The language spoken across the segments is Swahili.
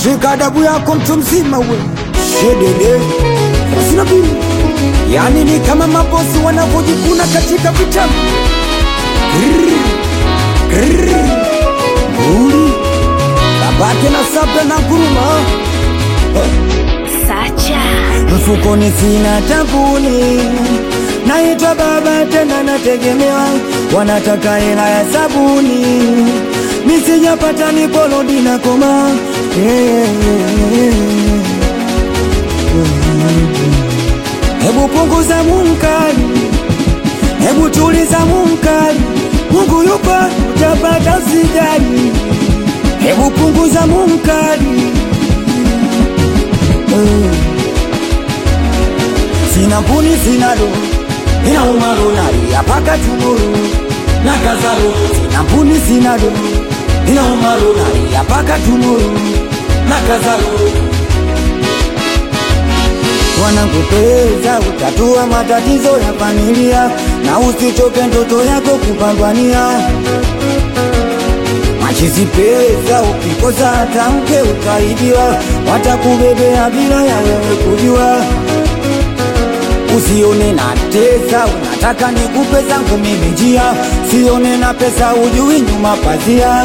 shika adabu yako mtu mzima we shedede sina bili yani ni kama mabosi wanavyojikuna katika vitabu uli babake na sabra na guruma Sacha mfukoni sina tabuni naitwa baba tena nategemewa wanataka hela ya sabuni misijapata niporodi na koma hebu punguza munkari hebu tuliza munkari mungu yupo utapata sijali hebu punguza munkari Eh. Sina puni sina do Ina umaru nari apaka tumuru Na kazaru Sina puni sina do Ina umaru nari apaka tumuru Na kazaru Wanakupeza utatua matatizo ya familia Na usichoke ndoto yako kupambania machizi pesa ukikosa hata mke ukaibiwa watakubebea bila ya wewe kujua usione na tesa unataka nikupe zangu mimi njia sione na pesa ujui nyuma pazia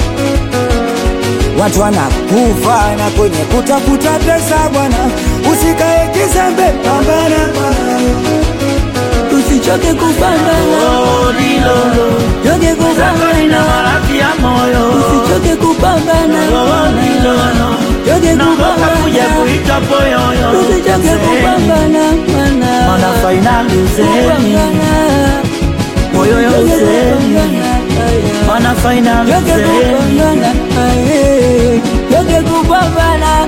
watu wanakufa na kwenye kutafuta pesa bwana usikae kizembe pambana bwana usichoke kupambana choke kupambana usichoke kupambana choke kupambana usichoke kupambana Mana fainali uzeni Moyo ya uzeni Mana fainali uzeni choke kupambana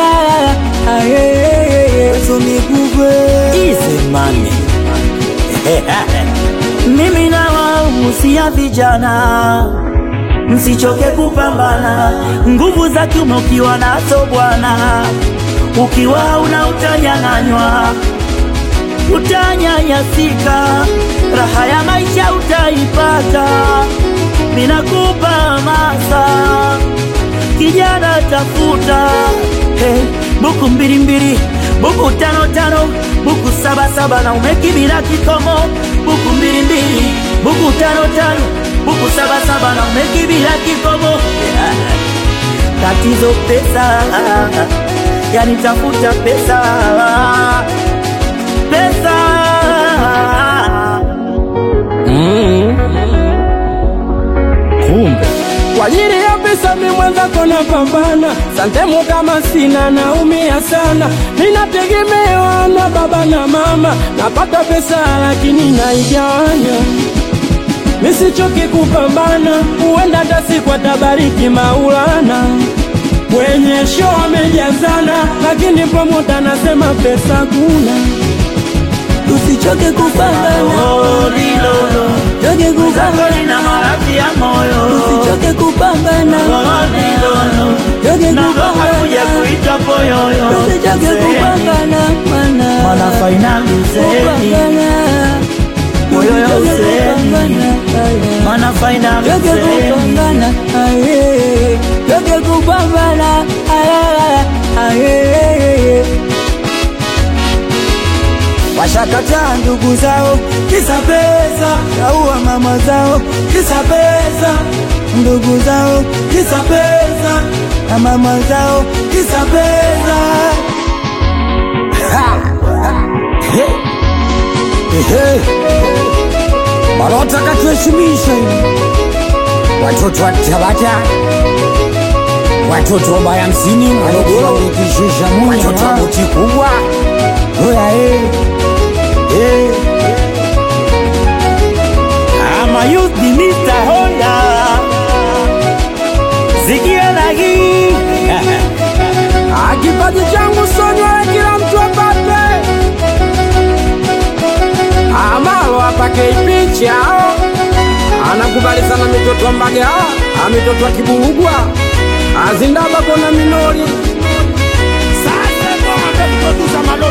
Easy money Mimi na wahusia vijana Msichoke kupambana Nguvu za kiume ukiwa nazo bwana Ukiwa una utanyang'anywa Utanyanyasika Raha ya maisha utaipata Minakupa hamasa kijana tafuta hey, buku mbili mbili buku tano tano buku saba saba na umekibila kikomo buku mbili mbili buku tano tano buku saba saba na umekibila kikomo yeah. tatizo pesa yani tafuta pesa pesa kumbe kwa ajili ya pesa mi mwenzako na pambana santemu kama sina naumia sana ninategemewa na baba na mama napata pesa lakini naigawanya misichoki kupambana huenda hata siku atabariki maulana kwenye show amejazana lakini promota nasema pesa kuna usichoke kupambana Oh, lilolo choke zako kupambana lina maradhi ya moyo usichoke kupambana Oh, lilolo choke naogopa kuja kupambana kuitwa poyoyo usichoke kupambana Mana mana fainali uzeni kupambana Moyo ya Usichoke uzeni. kupambana. Mana fainali Choke uzeni kupambana aye choke kupambana aye aye washakataa ndugu zao kisa pesa, kaua mama zao kisa pesa, ndugu zao kisa pesa, na mama zao kisa pesa. Ha! He! Ehe! Walotaka tuheshimisha hivi watoto wa Tabata, watoto wa baya msini Morogoro, watoto wa buti kubwa oya eh. Eh. Ama youth ni Mr. Honda Sikia na hii Ah, kipaji changu sonywe kila mtu apate amalo apake ipicha anakubali sana mitoto wa Mbagala ah, mitoto wa Kiburugwa azindaba kona minori Sasa ndo amekuza malori